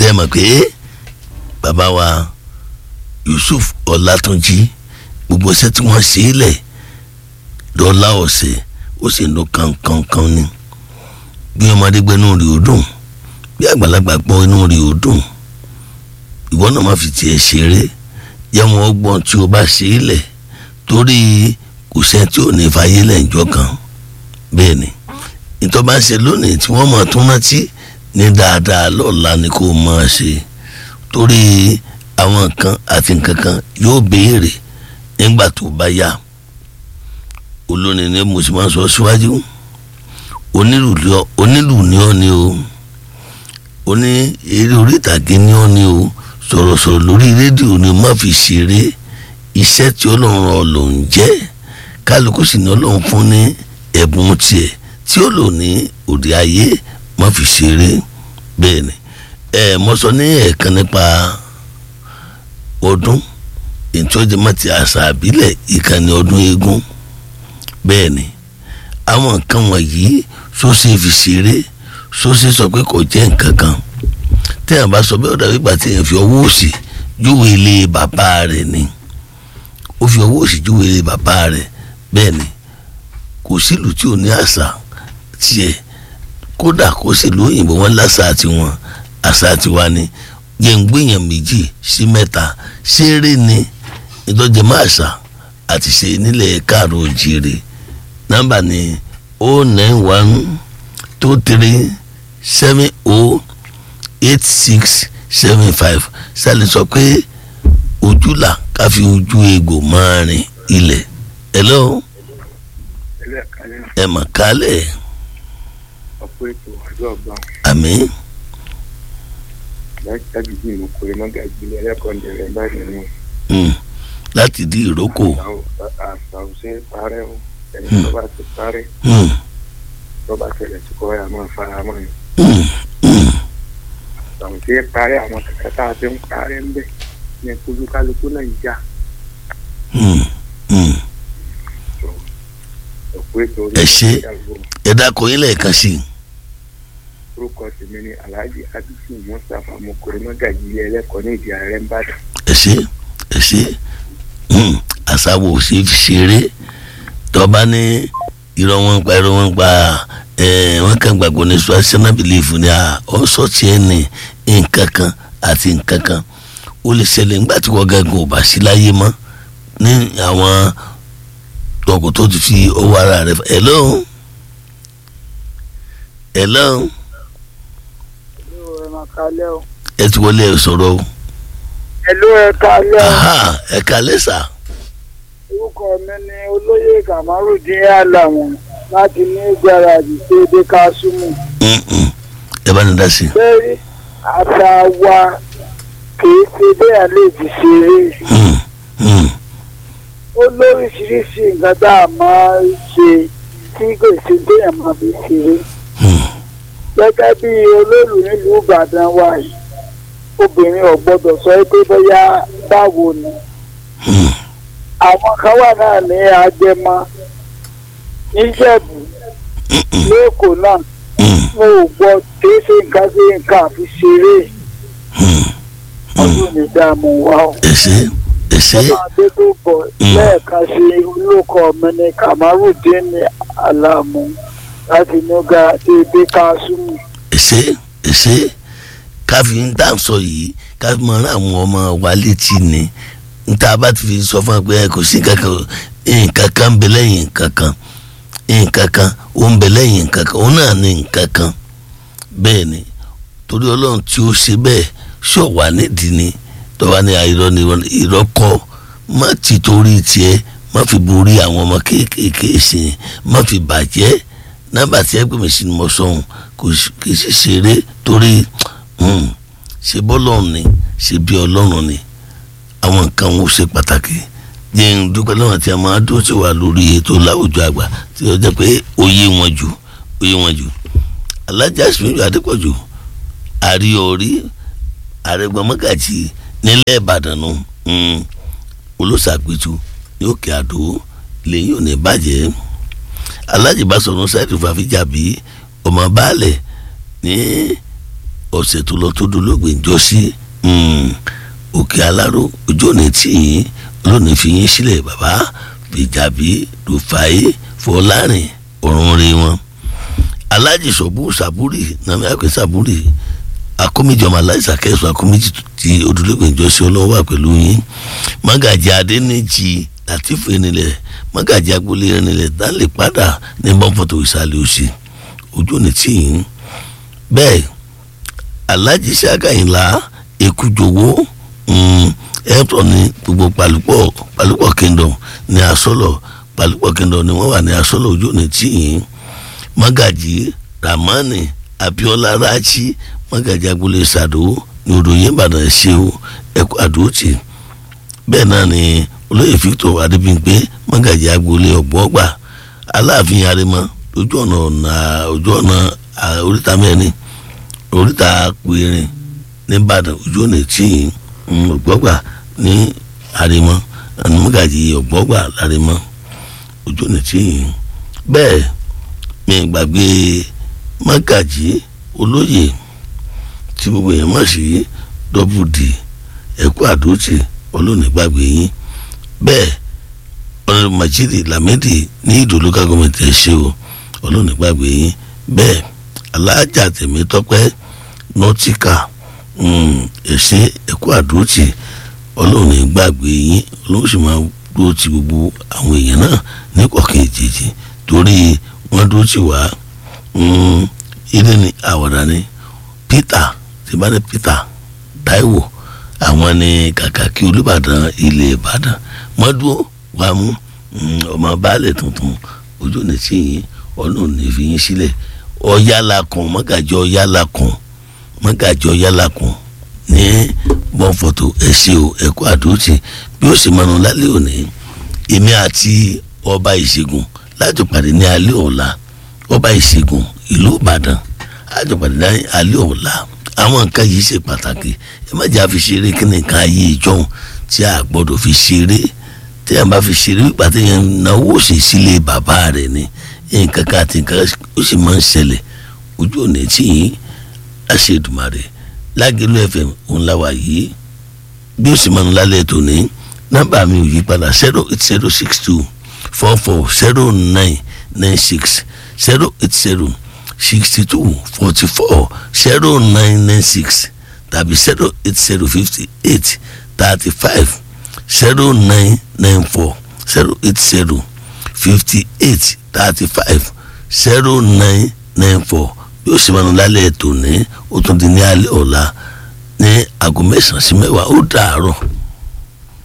jẹ́ mọ̀ pé bàbá wa Yusuf Ọlátúnjí gbogbo iṣẹ́ tí wọ́n ṣe é lẹ̀ dọ́là ọ̀sẹ̀ ó sì ń lo kankankan ni bí ọmọdé gbé inú rí o dùn bí àgbàlagbà gbọ́ inú rí o dùn ìwọ náà má fi tiẹ̀ ṣeré yẹ wọn gbọ́n tí o bá ṣe é lẹ̀ torí kò sẹ́ tí ò ní fàyè lẹ́ǹjọ́ kan bẹ́ẹ̀ ni ìtọ́ bá ṣe lónìí tí wọ́n mọ̀ tún rántí ní dáadáa lọ́la ni kò máa ṣe torí àwọn nǹkan àti nǹkan kan yóò béèrè nígbà tó bá yá olórin ni mo sì máa sọ síwájú onílù ni ọ́ ni o oní eré orí ìtàgé ni ọ́ ni o sọ̀rọ̀sọ̀rọ̀ lórí rédíò ni má fi ṣeré iṣẹ́ tí ọlọ́run ọ̀ ló ń jẹ́ kálukú sì ní ọlọ́run fún ní ẹ̀bùn tiẹ̀ tí ó lò ní òde ayé má fi ṣeré bẹ́ẹ̀ ni ẹ mo sọ ní ẹ̀ẹ̀kan nípa ọdún ìtọ́júmọ́ ti àṣà àbílẹ̀ ìkànnì ọdún eégún bẹ́ẹ̀ ni àwọn nǹkan wọ̀nyí sóṣè fi ṣeré sóṣè sọ pé kò jẹ́ nǹkan kan téèyàn bá sọ bẹ́ẹ̀ ó dàbí ìgbà téèyàn fi ọwọ́ òsì júwe ilé bàbá rẹ̀ ni ó fi ọwọ́ òsì júwe ilé bàbá rẹ̀ bẹ́ẹ̀ ni kò sílùú tí ò ní àṣà tiẹ̀ kódà kó sì lóyìnbó wọn lásà tiwọn àṣà tiwa ni yẹngbẹ̀yàn méjì sí mẹ́ta ṣeré ni ìdọ́jẹ̀mọ́ àṣà àti ṣe nílẹ̀ káàró òjìrè nọ́mbà ni o nine one two three seven o eight six seven five sálẹ̀ sọ pé ojúlà ká fi ojú egbò máa rìn ilẹ̀ hello ẹ mà kálẹ̀ ọ̀pọ̀ ètò àjọ ọ̀gbà àmín láti bí mo kórè mọ́gà ìgbìlẹ̀ ẹlẹ́kọ̀ọ́dẹ̀rẹ̀ báyìí nù. mm, láti di ìrókò àṣà òṣè parẹ́ o ẹni tó bá ti parẹ́ mm, tó bá tẹ̀lẹ̀ tí kò yà máa fara mọ́ ẹ̀. mm, mm, àṣà òṣè parẹ́ àwọn kẹ̀kẹ́ tá a ti ń parẹ́ ń bẹ̀ ní kúlúkálukú náà ń jà mm, mm. ọ̀pọ̀ ètò orí Ẹ ṣé. ìyàwó ẹ dákọ̀ yín lẹ́ẹ̀kan sí i orúkọ tèmi ni alhaji abisu mustapha mo kórè mọ́gà ìgbìlẹ̀ ẹlẹ́kọ̀ọ́ ní ìdí ààrẹ ń bàdàn. ẹ ṣé ẹ ṣé mm, àṣàwò ò ṣe fi ṣeré tọ́ba ní irọ́ wọn ń pa irọ́ wọn ń pa ẹ̀ wọ́n kàn gbàgbọ́ ní traditional belief ni à ọ́ sọ́ọ̀tì ẹ̀ ní nǹkan kan àti nǹkan kan ó lè ṣẹlẹ̀ nígbà tí wọ́n gángan ò bá sí láyé mọ́ ní àwọn ọkọ̀ tó ti fi owó ara rẹ̀ fẹ́ hello hello ẹ máa kalẹ́ o. ẹ ti wọlé ẹ sọ̀rọ̀ o ẹ̀lú ẹ kalẹ́ o. aha ẹ kálẹ́ sà orúkọ mi ni olóyè kamarudin alamu láti ní gbáradì tó dé kásùmù. Mm, mm. ẹ bá ní dá sí i. bẹ́ẹ̀ni àṣà wa kìí ṣe bẹ́ẹ̀ lè fi ṣeré. Hmm, hmm, ó lóríṣiríṣi nǹkan tá a máa ń ṣe tí kò sí bẹ́ẹ̀ máa fi ṣeré. hmm, gẹ́gẹ́ bí olóòlù nílùú ìbàdàn wa yìí obìnrin ò gbọ́dọ̀ sọ pé bóyá báwo ni. hmm, àwọn kan wà náà ní agẹmọ níjẹ̀bú mm, mm, lẹ́kọ̀ọ́ náà mm, mo ò gbọ́ tí ṣe nǹkan sí nǹkan àfi ṣeré hmm. ọdún ní dààmú wa o. ẹ ṣé ẹ ṣé ọmọ adé tó bọ̀ Mm. lẹ́ẹ̀kan sí olóko mi ní kamarudin alamu láti nígbà dédé kásùmù. ẹ ṣé ẹ ṣé káfí ń dá sọ yìí káfí máa rán àwọn ọmọ wa létí ni níta bá ti fi sọ fún wa pé ẹ kò sí nǹkan kan nǹkan kan ń bẹ lẹ́yìn nǹkan kan nǹkan kan ó ń bẹ lẹ́yìn nǹkan kan òun náà ní nǹkan kan bẹ́ẹ̀ ni torí ọlọ́run tí ó ṣe bẹ́ẹ̀ ṣọ̀ wá nídìí ni tọ́ba ní irọ́ ni irọ́ kọ́ má ti torí tiẹ̀ má fi borí àwọn ọmọ kéékèèké sí i má fi bàjẹ́ nọ́mbà tí ẹ pè mí sí ni mo sọ̀hún kò sí- kì í sì ṣeré torí hmm, ṣe bọ́lọ́run ni ṣe bí ọlọ́run ni àwọn nǹkan wọn ò ṣe pàtàkì jẹ́ ń dúpẹ́ lọ́wọ́ tí a máa dúró tí wà lórí ètò láwùjọ àgbà tí ó jẹ́ pé ó yé wọn jù ó yé wọn jù alájà sùnjù adépọ̀jù àríọ̀rí àrẹ̀gbọ́mọ́gàjì nílẹ̀ ìbàdàn nù mm, olóṣàpẹ̀tù ní òkè àdó lẹ́yìn òní bàjẹ́ alájì bá sọ̀rọ̀ ṣáìtì fàfíjàbí ọmọ baálẹ̀ ní ọ̀sẹ̀ tó lọ tó dolóògbé ń jọ sí òkè aláró ojú òní tì yín olóòní fi yín sílẹ̀ bàbá fìjàbí rufai fọlárin ọ̀run rí wọn alájì sọ̀bù sàbúrì nàmí àpè sàbúrì akómìjọba aláìsà kẹsàn akómìjì tí odolóògbé ń jọ sí ọlọ́wọ́ wà pẹ̀lú yín mágàjì adẹ́nìjì látìfù ẹnilẹ̀ mágàjì agboolé ẹnilẹ̀ dálè padà ní bọ́ǹfọ̀tò ìsàlẹ̀ òsì ojú òní tì yín bẹ́ẹ̀ alájí sàkàyìnlá ekújowó ẹ̀pọ̀ ní gbogbo palupọ̀ palupọ̀ kingdom ní asọ́lọ̀ palupọ̀ kingdom ni wọ́n wà ní asọ́lọ̀ ojú òní tì yín mágàjì ramani abiola rachi mágàjì agboolé sàdó ní odòyìn ìbàdàn ṣe o ẹ̀kú àdóòtì bẹ́ẹ̀ náà ni olóyè victor adébíyìnpé mágàjì agboolé ọ̀gbọ́gbà aláàfin arimọ ojú ọ̀nà ọ̀nà ojú ọ̀nà oríta mẹ́rin oríta péré nìbàdàn ojú ọ̀nà tí ọ̀gbọ́gbà ní arimọ mágàjì ọ̀gbọ́gbà lárimọ ojú ọ̀nà tí bẹ́ẹ̀ mi gbàgbé mágàjì olóyè tí gbogbo èèyàn mọ̀ sí dọ́bù dì ẹ̀kú àdótì olóònígbàgbé yín bẹ́ẹ̀ ọ̀nà majidi lamidi ní ìdò local government ẹ̀ ṣe o olóònígbàgbé yín bẹ́ẹ̀ alájà tèmi tọ́pẹ́ nọ́tíkà ẹ̀sìn ẹ̀kú àdótì olóònígbàgbé yín olóòsì máa dúró ti gbogbo àwọn èèyàn náà ní kọ̀ọ̀kan ìjèjì torí wọ́n dúró ti wá ilé ní àwàdà ni peter tí bá ní peter taiwo àwọn ni kàkàkí olùbàdàn ilẹ̀ ìbàdàn mọ́dúró wàá mú ọmọ baálẹ̀ tuntun ojú ní tí yín ọlọ́run ní fi yín sílẹ̀ ọ̀yálà kan mọ́gàjọ ọ̀yálà kan mọ́gàjọ ọ̀yálà kan ní bọ́ǹfọ̀tò ẹ̀ṣẹ̀ o ẹ̀kọ́ àdóòtì bí ó sì mọ̀nà lálẹ́ òní èmi àti ọba ìṣègùn láti pàdé ní alẹ́ ọ̀la ọba ìṣègùn ìlú ìbàdàn láti pàdé ní alẹ́ ọ̀la àwọn nǹkan yìí ṣe pàtàkì ẹ má jà fi ṣeré kí nìkan ayé ìjọhún tí a gbọ́dọ̀ fi ṣeré tí a bá fi ṣeré wípé àti yẹn náwó ṣe sílé bàbá rẹ̀ ni nǹkan kan àti nǹkan ó sì máa ń ṣẹlẹ̀ ojú òní tí yín àṣedùmarè lágẹ̀lú fm òun láwa yìí bí ó sì máa ń lálẹ́ tòní nọ́mbà mi ò yí padà zero eight zero six two four four zero nine nine six zero eight zero sixty two forty four zero nine nine six tàbí zero eight zero fifty eight thirty five zero nine nine four zero eight zero fifty eight thirty five zero nine nine four bí ó sì máa ń lálẹ́ tòní ó tún di ní alẹ́ ọ̀la ní aago mẹ́sàn-án sí mẹ́wàá ó dàárọ̀.